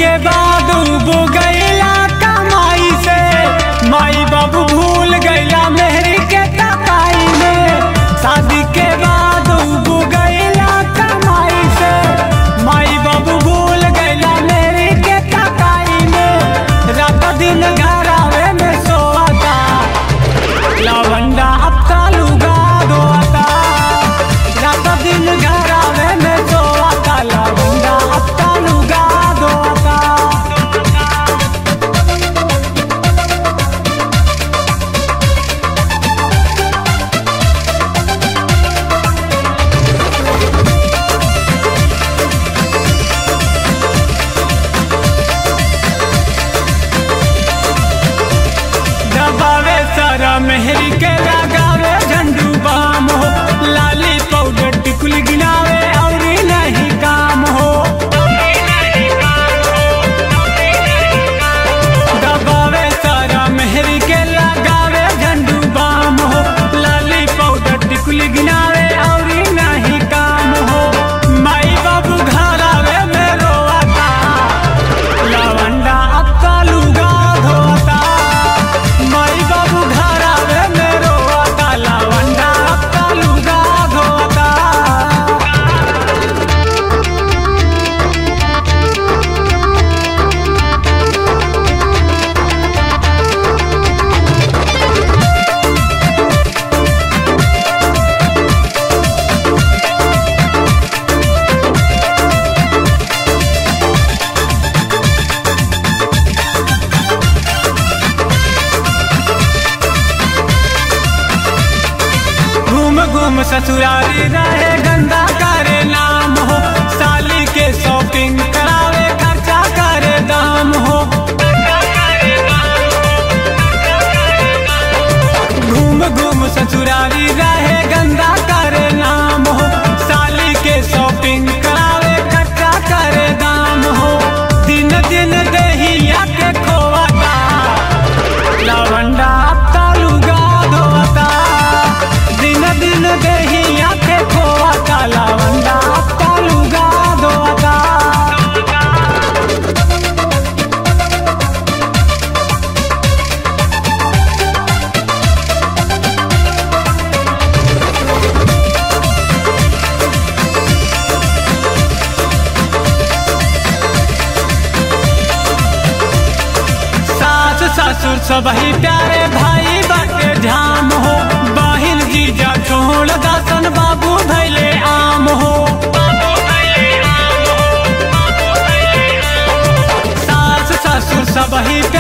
के बाद उब गईला कमाई से माई बाबू भूल गईला मेहरी के तकाई में शादी के बाद उब गईला कमाई से माई बाबू भूल गईला मेहरी के तकाई में रात दिन घर आवे में सोता लवंडा अब तालुगा धोता रात दिन घर आवे में सोता लवंडा अब तालुगा धोता दबावे सारा मेहरी के लगावे झंडू बाम हो लाली पाउडर टिकुल गिनावे और नहीं काम हो दबावे सारा मेहरी के लगावे झंडू बाम हो लाली पाउडर टिकुल गिनावे और नहीं काम हो माई बाबू घर आवे में रोता लवंडा अब कालूगा धोता माई बाबू घर आवे मेरो आता लवंडा अब कालूगा धोता घूम घूम ससुरारी रहे गंदा करे नाम हो साली के शॉपिंग करावे खर्चा करे दाम हो घूम घूम ससुरारी रहे गंदा करे नाम हो साली के शॉपिंग करावे खर्चा करे दाम हो दिन दिन दहिया के खोवाता लवंडा अब तालुगा धोता दिन दिन दहिया के खोवाता लवंडा अब तालुगा धोता सास ससुर सब ही प्यारे भाई बाटे झाम हो बहिन जीजा छोड़ दासन बाबू भैले आम हो सास ससुर सब ही प्यारे